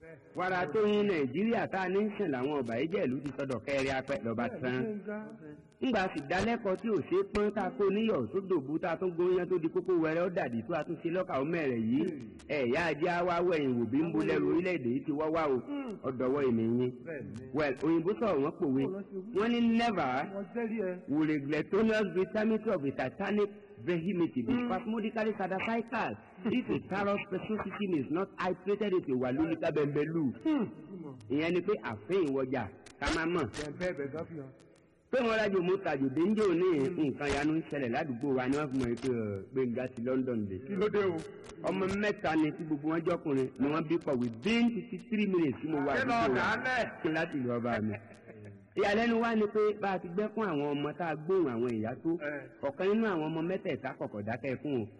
wàrà tó yin nàìjíríà tá a ní ń sìn làwọn ọba ìjẹ́ ìlú ti sọdọ̀ kẹrẹ apẹ lọ́ba tán ńgbà sì dálẹ́kọ̀ọ́ tí ò ṣe é pọ́n tá a kó níyọ̀ tó dòbú tá a tún gbóyán tó di kókó wẹrẹ ó dàdí tó a tún ṣe lọ́kà ó mẹ́rẹ̀ yìí ẹ̀yà ajé wa wẹ̀yìn wò bí ń bo lẹ́rù orílẹ̀-èdè yìí ti wá wá o ọ̀dọ̀wọ́ èmi yín well òyìnbó sọ̀rọ̀ wọ́n pòwe wọ́n ní never will a gluttonous vitality of a satanic vehemity be spasmodically satisfied if a carrot specificity is not hydrated into wàlúùlíkà bẹ̀m̀bẹ̀lù ìyẹn ni pé àfihàn ìwọjà ká má mọ̀ pé wọn rájò mú tajò dénjò ní nǹkan yanu ń ṣẹlẹ̀ ládùúgbò wa ni wọ́n fi mọ̀ pé gbẹ̀ngà ti London dé. kí ló dé o. ọmọ mẹ́ta ni tí gbogbo wọn jọkùnrin ni wọ́n bí pọ̀ within fifty three minutes tí mo wà kí lọ àdúgbò wa dálẹ̀. kí n láti ìlú ọba mi. ìyàlẹ́nu wa ni pé bá a ti gbẹ́ fún àwọn ọmọ tá a gbóhùn àwọn ìyá tó Eh. ọ̀kan nínú àwọn ọmọ mẹ́tẹ̀ẹ̀ta kọ̀kọ̀ dákẹ́ fún o.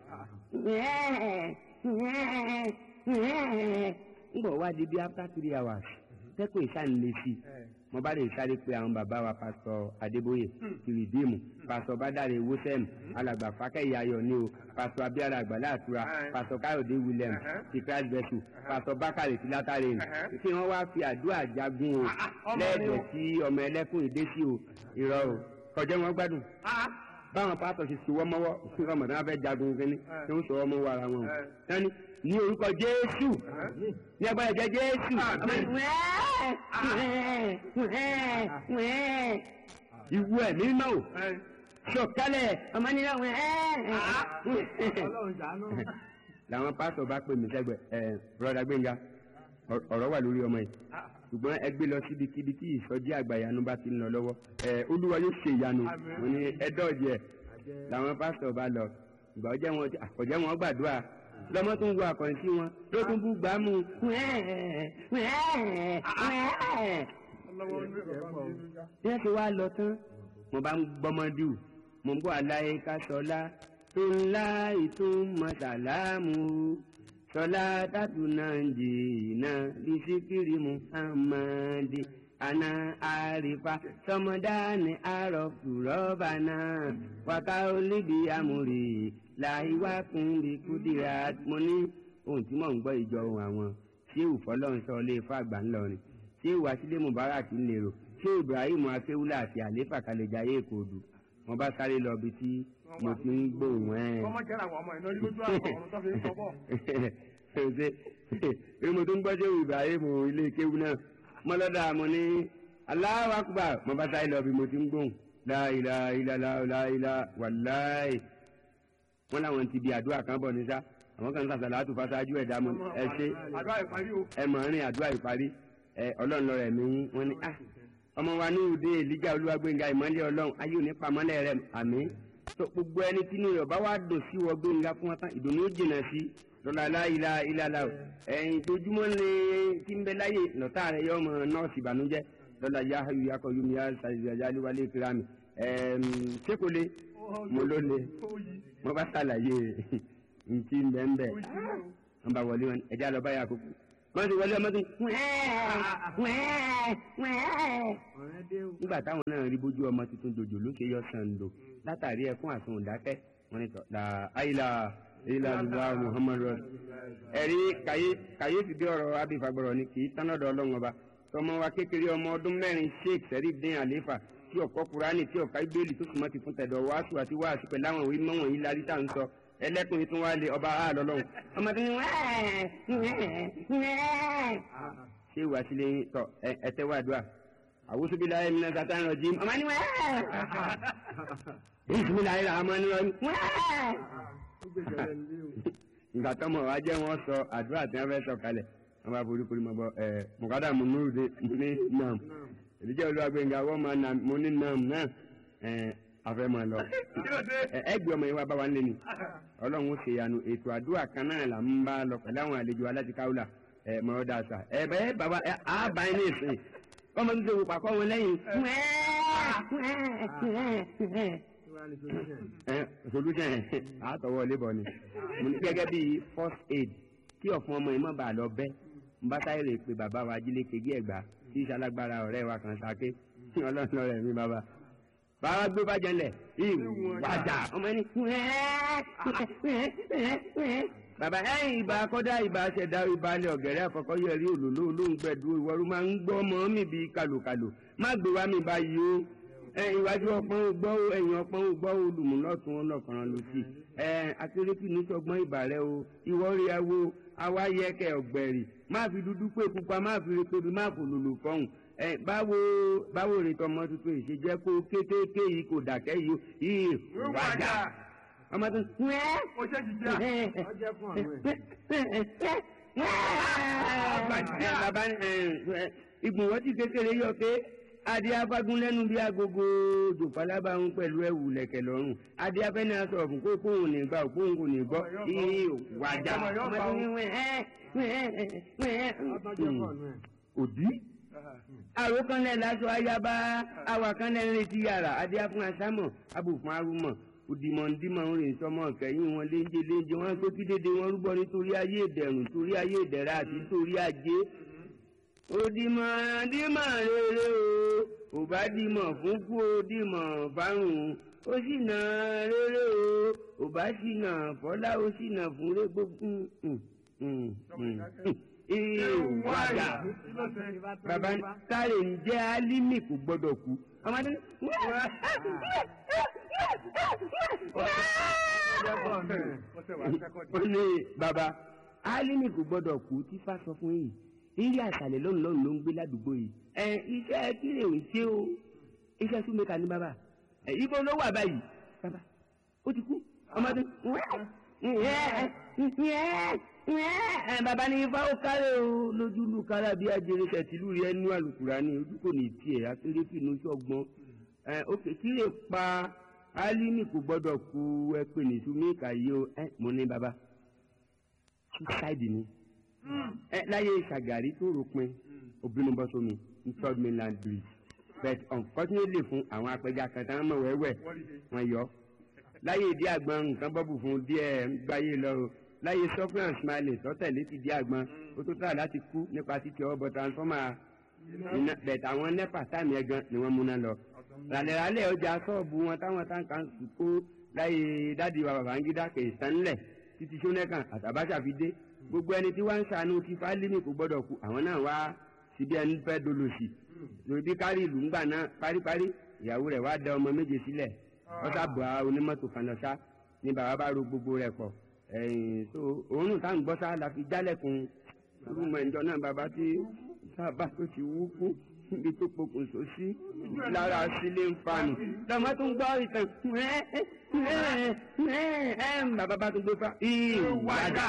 ń bọ̀ wá di bí after three hours tẹ́kùn ìsànlẹ̀sì mo bá lè sáré pé àwọn bàbá wa pásítọ̀ adébóyè tìrìdìmù pásítọ̀ bádàrẹ wosẹm alàgbà fákẹyà ayọ̀ ni o pásítọ̀ abíára àgbàlá àtura pásítọ̀ káyọ̀dé william ti christ vessel pásítọ̀ bákàrẹ ti látàrí ni kí wọ́n wá fi àdúrà jagun o ọmọ ni o. lẹ́ẹ̀dẹ̀ tí ọmọ ẹlẹ́kùn ìdé sí o irọ́ o kọjá wọn gbádùn báwọn pásítọ̀ ṣe sọwọ́ mọ́wọ́ fún ọmọ tí wọ́n fẹ́ jagun kínní tí wọ́n sọwọ́ mọ́wọ́ ara wọn o tani ní orúkọ jésù ní agbára jẹ jésù ìwú ẹ̀ mímọ́ o sọ̀kalẹ̀ ọmọ nínú àwọn làwọn pásítọ̀ bá pè mí sẹ́gbẹ̀ ẹ̀ bùrọ̀dá gbẹ̀ngà ọ- ọ̀rọ̀ wà lórí ọmọ yìí ṣùgbọ́n ẹ gbé lọ síbikíbi tí ìsọjí àgbà ìyanu bá ti ń lọ lọ́wọ́ ẹ olúwa yóò ṣe ìyanu mo ní ẹ dọ́ọ̀jì ẹ làwọn pásítọ̀ bá lọ ìgbà ọjọ́ wọn àkọ́jẹ́ wọn gbàdúrà lọ́mọ tó ń wo àkọ́yìn sí wọn ló tún bú gbàmù bí wọ́n ti wá lọ tán mo bá ń gbọ́mọdù mo ń bọ́ àlàyé ká sọlá tó ńlá ìtumọ̀ sàlámù sọlá tàtúnà jìnnà bisikiri muhammadi ana arifa sọmọdáni arọfù rọba náà wàkà olíbi amúri làìwá kúnbi kúdìrà mo ní ohun tí mò ń gbọ́ ìjọ ohun àwọn ṣéwù fọlọ́nsọ lè fàgbà ńlọrin ṣéwù asílẹ̀ mubarak ńlẹ̀rọ ṣéwù ibrahim akéwúlà àti àléfà kalẹ̀jáyé èkóòdù mo bá sáré lọ bí tí mo ti ń gbóhùn ẹ̀ ọmọ jẹ́ra àwọn ọmọ iná lójú àwọn ọ̀run tó fi ń sọ bọ̀. ṣe pé mo tún gbọ́ ṣéwù ibrahim ilé kéwú náà mo lọ́dà mo ní Allahu Akbar mo bá sáré lọ bí mo ti ń gbóhùn láìla ìlàlá láìla wàláì wọn làwọn ti di àdúrà kan bọ̀ ní sá àwọn kan ń sàṣàlá àtúfà ṣáájú ẹ̀dá mo ẹ ṣe àdúrà ìparí o. ẹ mọ̀ rìn àdúrà ìparí ẹ ọlọ́run lọ rẹ̀ mí yín wọ́n ní ah ọmọ wa ní òde èlíjà olúwagbénga ìmọ̀lẹ́ ọlọ́run ayé òní pamọ́lẹ̀ rẹ̀ àmì tó gbogbo ẹni tí inú rẹ̀ bá wá dùn sí wọ gbénga fún wọn tán ìdùnnú ó jìnà sí lọ́la láìla ìlàlà o ẹ̀yìn tójúmọ́ ní tí ń bẹ láyè lọ́tà rẹ̀ yọ ọmọ nọ́ọ̀sì ìbànújẹ́ lọ́la yahayu yakọ yumi yasayali wale kirami ẹ̀ẹ́m sékòlè mo ló le mo bá ṣàlàyé ntí ń bẹ́ẹ̀ bẹ́ẹ̀ wọ́n bá wọlé wọn ẹ̀já lọ báyà kókó wọ́n ti wọlé ọmọ tó nígbà táwọn náà rí bójú ọmọ tuntun dòjò ló ṣe yọ sàǹdò látàrí ẹkún àsun òdákẹ́ wọn ni tọ́ la ayila ayila lula muhammadu ẹ̀rí kàyéfì bí ọ̀rọ̀ abifagbọ̀rọ̀ ni kì í tánọ́dọ̀ ọlọ́run ọba tọmọ wa kékeré ọmọ ọdún mẹ́rin sheikh sẹ́ríf dín àléfà tí ọ̀kọ́ kurani tí ọ̀ka ibéèlì tó súnmọ́ ti fún tẹ̀dọ̀ wàásù àti wàásù pẹ̀lú àwọn òwe mọ́wọ̀n yìí larí tá à ń sọ ẹlẹ́kùnrin tún wá lé ọba àlọ́lọ́run ọmọ tó ní ṣé ìwà sílé tọ ẹtẹ wà dùà àwùsù bí láyé nínú sátán rọ jí ọmọ ni wẹ́ẹ́ ìsúnmí láyé rà ọmọ ni wọ́n wẹ́ẹ́. ìgbà tọmọ wa jẹ́ wọ́n sọ àdúrà tí wọ́n fẹ́ sọ kalẹ̀ wọ́n bá forí forí mọ́ bọ́ ẹ mọ̀kádà mo nú de ní nam ìdíjẹ́ olúwàgbẹ̀ngà wọ́n máa nà mo ní nam náà ẹ afẹ́ máa lọ ẹ ẹ gbé ọmọ yẹn wá bá wa nílé ni ọlọ́run ó ṣe yanu ètò àdúrà kan náà là ń bá lọ pẹ̀lú àwọn àlejò alátikáwùlà ẹ mọ̀ dà sà ẹ bẹ́ẹ̀ bàbá ẹ á bá yín ní ìsìn ọmọ tó ṣe wò pàkọ́ wọn lẹ́yìn ẹ solution ẹ àtọwọ́ lébọ̀ ni mo ní gẹ́gẹ́ bíi first aid kí ọ̀fun ọmọ yìí má bàa lọ bẹ́ n bá táyé rè pé bàbá wa jílé kegi ẹ̀gbá tí ìṣalágbára ọ̀rẹ́ wa kan sake ọlọ́run ọ̀rẹ́ mi bàbá bàbá gbé bá jẹlẹ̀ ìwàjà ọmọ ẹni bàbá ẹ̀yìn ìbá akọ́dá ìbá ṣẹ̀dá ìbálẹ̀ ọ̀gẹ̀rẹ́ àkọ́kọ́ yẹrí òlòló olóńgbẹ̀dú ìwọ́rú máa ń gbọ́ ọmọ mi bíi kàlòkàlò má gbé wá mi báyìí o ẹ ìwájú ọpọ́n ò gbọ́ o ẹ̀yìn ọpọ́n ò gbọ́ o olùmúlọ́tún ọlọ́kànrán ló sì ẹ akérèkì ní sọgbọ́n ìbàrẹ̀ o ìwọ́rí awo awáyẹkẹ ọ̀gbẹ̀rì má fi dúdú pé pupa má fi rí pébi má fò lòlò fọ́hùn ẹ báwo báwo rè tọmọ tuntun yìí ṣe jẹ́ kó kékeré yìí kò dàkẹ́ yìí yìí wájà ọmọ tó ń ó ṣe jìjà. ọjọ́ fún àwọn ẹ̀. ẹ bàbá ẹ ìgbìmọ̀ tí kékeré yọ pé adé afágún lẹ́nu bí agogo dùpálábà ń pẹ̀lú ẹ̀wù lẹ̀kẹ̀ lọ́rùn adé afẹ́ni aṣọ ọ̀fun kó kóhùn ní gbà kóhùn kò ní gbọ́ ìyí wàjà Ọmọ yóò bá o. ọjọ́ fún àwọn ẹ̀. òdì àròkànlẹ̀ lásọ ayaba awàkànlẹ̀ ń retí yàrá adé afún asámọ̀ abùfún arúmọ̀ òdìmọ̀ndìmọ̀ ń rìn sọmọ kẹ́yìn wọn léńjé léńjé wọn tó kí dédé wọn rúbọ nítorí ayé ìdẹ̀rùn torí ayé ìdẹ̀ra àti torí ajé òdìmọ̀ndìmọ̀ rere o ò bá dìmọ̀ fún kú o dìmọ̀ fárùn ó sì nà rere o ò bá sì nà fọlá ó sì nà fún rẹ gbogbo ìwádà baba kárẹ̀ ń jẹ́ álímì kò gbọ́dọ̀ kú ọmọdé ó ní baba álímì kò gbọ́dọ̀ kú tí fá sọ fún yìí ilé àṣàlẹ̀ lọ́nà lọ́nà ló ń gbé ládùúgbò yìí ẹ iṣẹ́ kílè ò ṣe o iṣẹ́ súnmẹ́ka ní bàbá ẹ ibo ló wà báyìí bàbá ó ti kú ọmọdé ẹ bàbá ní ifá ó kárẹ̀ o lójú lu kára bí ajere tẹ̀sílù rẹ nú àlùkùrá ní ojú kò ní tiẹ̀ akéré fìnnú sọ́gbọ́n ẹ òkè kí lè pa álímì kò gbọ́dọ̀ kú ẹ pè ní súnmẹ́ka yìí o ẹ mo ní bàbá suicide ni ẹ láyé ṣàgàrí tó ròpin obìnrin bọ́ sómi ní third mainland bridge but unfortunately fún àwọn apẹja kan tán mọ̀ wẹ́wẹ́ wọ́n yọ láyé ìdí àgbọn nǹkan bọ́bù fún díẹ̀ gbáyé lọ o láyé suffering and smiling tọ́tẹ̀lé ti di àgbọn ó tó tà láti kú nípa títí ọwọ́ bọ transformer iná bẹ̀tẹ̀ àwọn nepa táìmù ẹ̀gan ni wọ́n múná lọ ràlẹ̀ràlẹ̀ ọjà sọ́ọ̀bù wọn táwọn táǹkà ń sùn kó láyé dádì wa Babangida kè sánlẹ̀ títí sónẹ́kàn àtàbáṣà fi dé gbogbo ẹni tí wọ́n ń ṣàánú ti fálímì kò gbọ́dọ̀ kú àwọn náà wá síbi ẹni fẹ́ dolòṣì lòdì kárí ìlú ńgbà náà paríparí ìyàwó rẹ̀ wá da ọmọ méje sílẹ̀ ọ̀sà bọ̀ onímọ́tò kan lọ sá ní bàbá bá ro gbogbo rẹ̀ pọ̀ ẹ̀yìn tó òórùn tá à ń gbọ́ sá la fi jálẹ̀kùn rúmọ̀ ẹ̀ńjọ náà bàbá tí sábà tó ti wú kú níbi tó pokùnso sí lára sílé ń fanù lọ́mọ tó ń gbọ́ ìtàn bàbá bá tó gbé fa ìwádà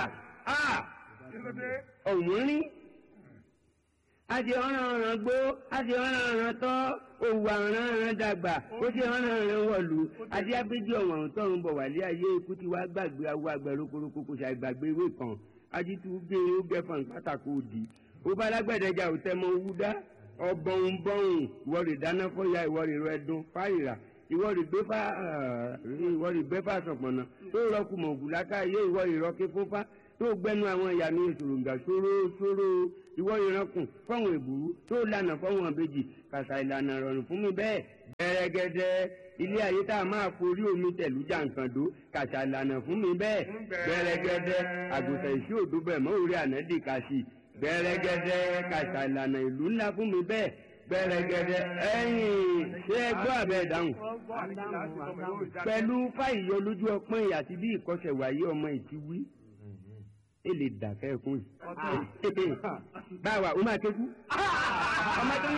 ọ̀hún rí a ti ọ̀ràn ọ̀ràn gbó a ti ọ̀ràn ọ̀ràn tọ́ òwò ọ̀ràn ọ̀ràn dàgbà ó ti ọ̀ràn ọ̀ràn wọ̀lú àti abéjì ọ̀wọ̀n tọ̀run bọ̀ wálé ayé ikú tí wàá gbàgbé awọ àgbẹ̀ rokoroko kò ṣàgbàgbé ewé kan ajitu gbé ó gẹ́fọ̀n pátákó òdì ó bá lágbẹ̀dẹ̀jà ò tẹ́ mọ owú dá ọbọ̀n bọ̀hùn ìwọ rè dáná fọ́yà ìwọ rè rọ ẹdun fáyìrà ìwọ rè gbé fá ìwọ rè gbé fá sọ̀pọ̀nà tó rọkù mọ̀ ògùn láká yé ìwọ rè rọké fúnfá tó gbẹnu àwọn ìyá mi ìṣòròǹgà ṣòro ṣòro ìwọ ìrankùn fọwọn ìbúrú tó lànà fọwọn ìbejì kàṣà ìlànà rọrùn fún mi bẹ́ẹ̀ gbẹrẹgẹdẹ ilé ayé tá a máa forí omi tẹ̀lú jàǹkàndó kàṣà ìlànà fún mi bẹ́ẹ̀ gbẹrẹgẹdẹ àgùntàn ìṣí òdo bẹ̀ mọ́ orí ànádì kàṣì gbẹrẹgẹdẹ kàṣà ìlànà ìlú ńlá fún mi bẹ́ẹ̀ gbẹrẹgẹdẹ ẹ̀yìn ṣé ẹ gbọ́ àbẹ ìdáhùn pẹ̀lú fáìyọ lójú ọpọ́n ìyá àti bí ìkọsẹ̀ wáyé ọmọ ìtiwí ele dàkẹ́ ẹ̀kún yìí. báwa o máa kéku. ọmọ tó ní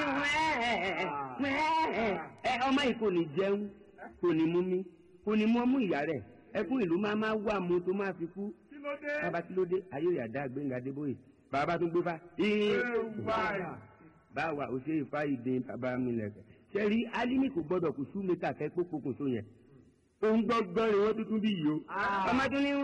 wẹ́ẹ̀ ọmọ yìí kò ní jẹun kò ní mú mi kò ní mú ọmú ìyá rẹ̀ ẹkún ìlú máa máa wà mú tó máa fi kú. bàbá tí ló dé ayé ìyàdá gbẹ̀ngà débóyè bàbá tó gbé fa. báwa o ṣe ìfá ìdè bàbá mi lẹ̀kẹ̀. sẹ́rí alimi kò gbọ́dọ̀ kù sú mẹ́ta kẹ́ pópókò tó yẹn òun gbọ́gbọ́n rẹ̀ wọ́n tuntun bí yìí o. ọmọ tó ní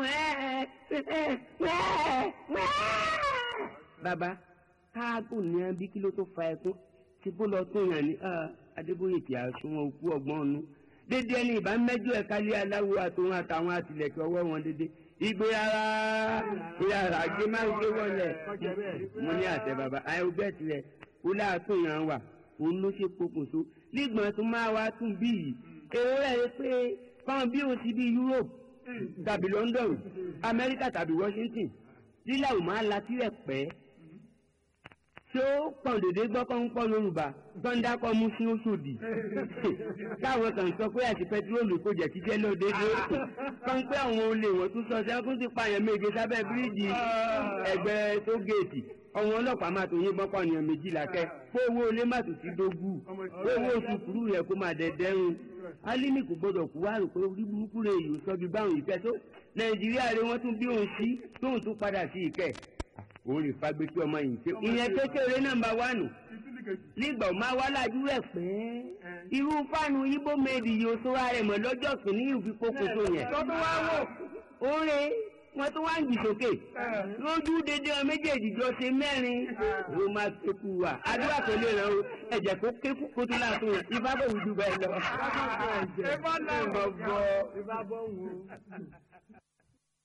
bàbá káàgò ní ẹbí kí ló tó fa ẹkún tí bó lọ tó yàn ní adébóyè tí a sún wọn kú ọgbọ́n ọ̀nù dédé ẹni ìbá mẹ́jọ ẹ̀ka lé aláwo àtòun àtàwọn àtìlẹ̀kẹ̀ ọwọ́ wọn dédé ìgbé ara ìyàrá gbé máa ń gbé wọlé mo ní àtẹ bàbá àyè ọgbẹ́ tirẹ̀ ó láàtò yàn wà òun ló ṣe pokùnso nígbọ̀n tó máa wá tún bí yìí èrò rẹ̀ pé fáwọn bí o ti bí Europe tàbí london amẹ́ríkà tàbí washington lílà ò máa la tirẹ̀ pẹ́ tí ó pọ̀n dédé gbọ́ kọ́ ń pọ̀ yorùbá gbọ́ndá kọ́ mú sí oṣòdì táwọn kan sọ pé àti pẹtiróòlù kò jẹ́ kíjẹ́ náà dédé kọ́ ń pé àwọn olè wọ́n tún sọ sẹ́kún ti pààyàn méje sábẹ́ bíríìjì ẹgbẹ́ tó géètì ọ̀wọ́n ọlọ́pàá máa tó yín bọ́pọ̀ ènìyàn méjìlá kẹ́ kó owó olé má tún ti dógù kó owó oṣù kúrú rẹ̀ kó máa dẹ̀dẹ́rùn alimi kò gbọdọ̀ kú wá rò pé orí burúkú rẹ̀ yìí sọ bí báwọn ìfẹ́ tó nàìjíríà rẹ̀ wọ́n tún bí òun sí tóun tún padà sí ìkẹ́ òun lè fagbé tí ọmọ yìí ṣe ìyẹn kékeré nọ́mbà wánù nígbà ó máa wá lájú rẹ̀ pé irú fáànù ibo méjì yóò sọ́ra rẹ̀ mọ́ lọ́jọ́ kìíní ìfikókò tó yẹn tọ́tún wá wò. oore wọn tún wá ń jì sókè lójú dédé ọ méjèèjì jọ ṣe mẹ́rin ló máa kéku wa àdúrà tó lè ràn ó ẹ̀jẹ̀ kó kéku kó tó láàtún yẹn ibà bò wùdú bẹ́ẹ̀ lọ. Ẹ bá náà Ẹ bọ́. ìbá bọ́ wò ó.